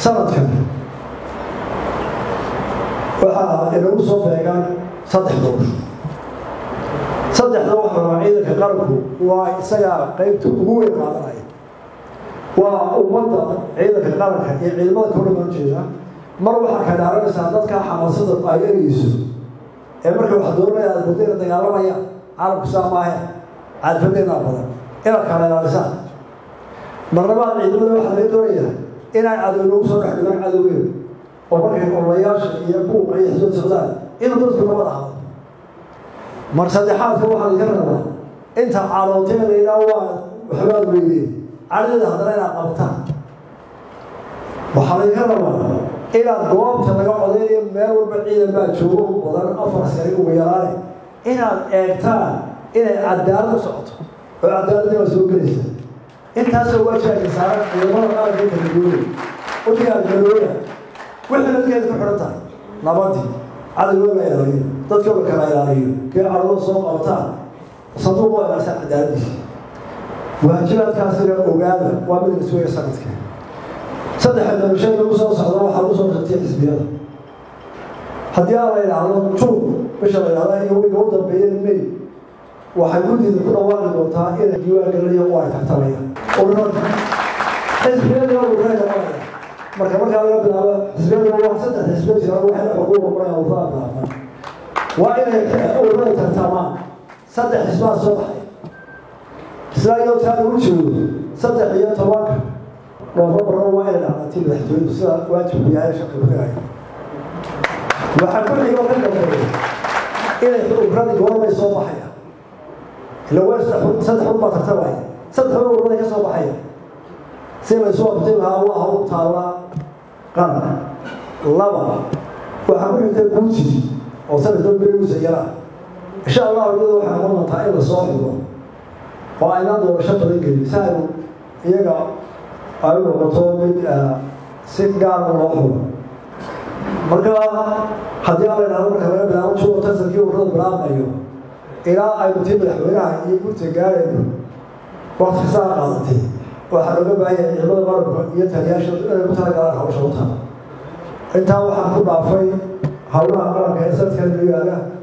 sanadkan waxaa inagu soo beegaan saddex doorasho saddexda waxa rabaa ciidanka qaranku waa isagaa qaybta ugu weyn qaadanaya waa ummadda ciidanka qaranka iyo ciidamada ka dhiman jeeda mar waxaa ka dhaaranaysaa dadka xamaasada ay ereyso ee marka wax doonaya aad mudayna dagaalamayaan caalamku saa maahe caadfadeennaa badan inaad kala ilaalisaan marlabaad ciidamada waxaa laga doonayaa inay cadow nagu soo dhex dhigaan cadowgeeda oo markay ololayaasha iyo buuqa iyo xisbad socdaan inuu dadku nabad ahado mar saddexaadka waxaa laga rabaa inta calooteedayna waa waxbaad weydeen cadhdeeda haddana inaad qabtaan waxaa laga rabaa inaad goobta laga codeynayo meel walba ciidan baa joogo badan afar sari ugu yaraane inaad eegtaan inay cadaalad u socoto oo cadaaladda waa soo gelaysa intaasoo waajaaka saaran ciidamada qaranka kala duwanay udigaad galooya wixii dadkeeda ku xidhan tahay nabadii cadowga la ilaaliyo dadka la kala ilaaliyo kee cadowda soo qabtaan sanduuq waa ilaalisaa cadaaladiisa waajibaadkaasina ogaada waa mid la sugaya sanadka saddexa doorashada lagu soo socda waxaa lagu soo shartiyay xisbiyada haddii aan la idhaahdo juun bisha la idhahda iyo wiga u dambeeya may waxay guddiida ku dhawaaqi doontaa inay diiwaan gelinayo oo ay tartamayaan ururada xisbiyadii waa ururada qabanaya marka markaa laga bilaabo xisbiyadu waa saddex xisbiya jira waxay xuquuqa qoraya ururada bilaabaan waa inay ururada tartamaan saddex xisbaa soo baxay isla iyadoo taa lagu joogo saddex iyo tobanka noofambarna waa inay dhacdaati madaxtooyadu sida waajibku yahay shaqi kudhigaya waxaa ku xigo ka dambeeya inay ururadi goormay soo baxaya ila waa saddex saddex un baa tartamaya saddex un ururaday ka soo baxaya si laysu abtin lahaa waa hawl taallaa qaran laba waxaa ku xigta guuji oo sanadka berigiisa yaraa insha allahu iyada waxay noqon doontaa in la soo xigo oo aynaan doorasho badan gelin si aynu iyaga ay u noqoto mid si gaara loo xulo marka haddii aan la idhahdo marka laga bilaabo juwa tansankii ururada bilaabmayo ilaa aynu tii madaxweynaha iyo gurta gaarayno wakti kasaa qaadatay waxaa looga baahanya ciidamada qaranka iyo taliyaasha inay ku talagalaan hawsha u taha intaa waxaan ku dhaafay howlaha qaranka ee sanadkan lagu yaala